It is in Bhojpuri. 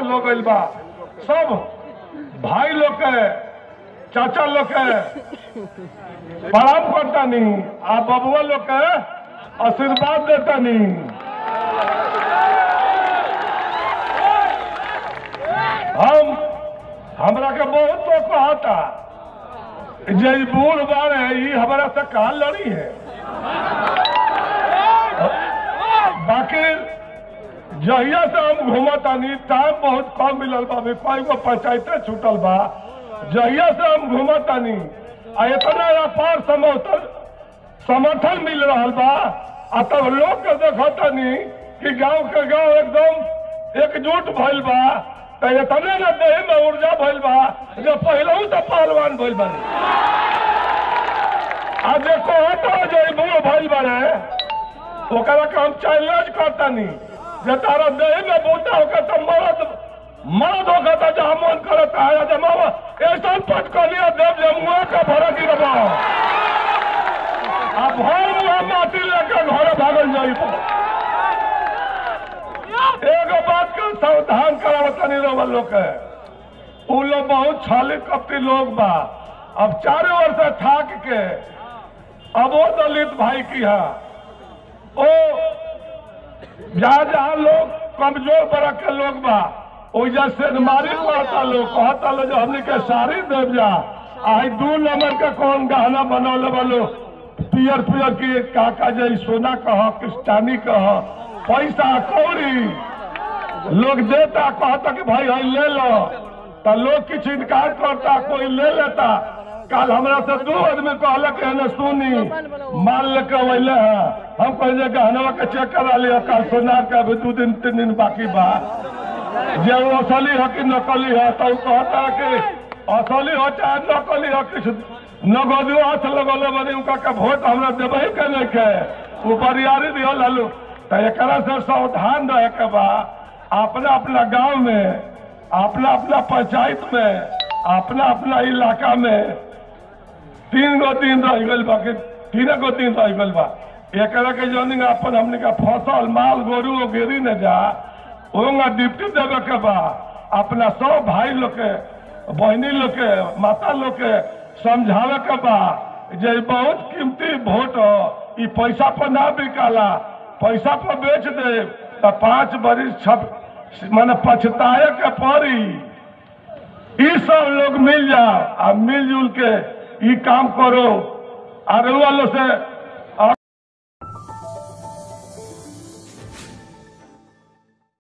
लोग गइल बा सब भाई लोग के चाचा लोग के प्रणाम करता नहीं आ बबुआ लोग के आशीर्वाद देता नहीं हम हमरा के बहुत तो कहता जे ई बूढ़ बारे ई हमरा से कहा लड़ी है बाकी जहिया से हम घूमतानी टाइम बहुत कम मिलल बा अभी कई गो पंचायते छूटल बा जहिया से हम घूमतानी आ इतना अपार समर्थन समर्थन मिल रहा बा आ तब लोग के देखतानी कि गांव के गांव एकदम एकजुट भइल बा त इतने न देह में ऊर्जा भइल बा जो पहलू तो पहलवान भइल बा आ जे कहता जे ई बूढ़ भइल बारे ओकरा के हम चैलेंज करतानी जे तारा देह में बूटा होकर तो मरद मरद होकर तो जहाँ मन करता है जे मामा ऐसा पट कर लिया देव जे मुँह का भरा गिरबा अब भर मुँह माटी लेकर घर भागल जाई एगो बात के सावधान करावतनी रहो लोग के उ लोग बहुत छाली कपटी लोग बा अब चारों ओर से ठाक के अब वो दलित भाई की है ओ जहाँ जहाँ लोग कमजोर वर्ग के लोग बा ओइजा से मारी पड़ता लोग कहता लो जो हमने के सारी देव जा आई दू नंबर के कौन गहना बनौले वालो पियर पियर की काका जई सोना कह क्रिस्टानी कह पैसा कौड़ी लोग देता कहता कि भाई हई ले लो तो लोग कुछ इनकार करता कोई ले लेता कल हमरा से दो आदमी कहलक है न सुनी माल लेके वैले है हम कहे गहनवा के चेक करा लिया कल सोनार का अभी दो दिन तीन दिन बाकी बा जे वो असली है कि नकली है तो उ कहता है कि असली हो चाहे नकली हो किस नगदो हाथ लगल बनी उनका के वोट हमरा देवे के नहीं के उ बरियारी दियो लालू तो एकरा से सावधान रहे के बा अपना अपना गांव में अपना अपना पंचायत में अपना अपना इलाका में तीन गो दिन रह गल बा कि तीन गो दिन रह गल बा एकरा के जौन अपन हमने का फसल माल गोरू गिरी न जा ओंगा डिप्टी देवे के बा अपना सब भाई लोग के बहनी लोग के माता लोग के समझावे के बा जे ई बहुत कीमती वोट ह ई पैसा पर ना बिकाला पैसा पर बेच दे तो पांच बरिस छप माने पछताए के पड़ी ई सब लोग मिल जाओ आ मिलजुल के ई काम करो और वालों से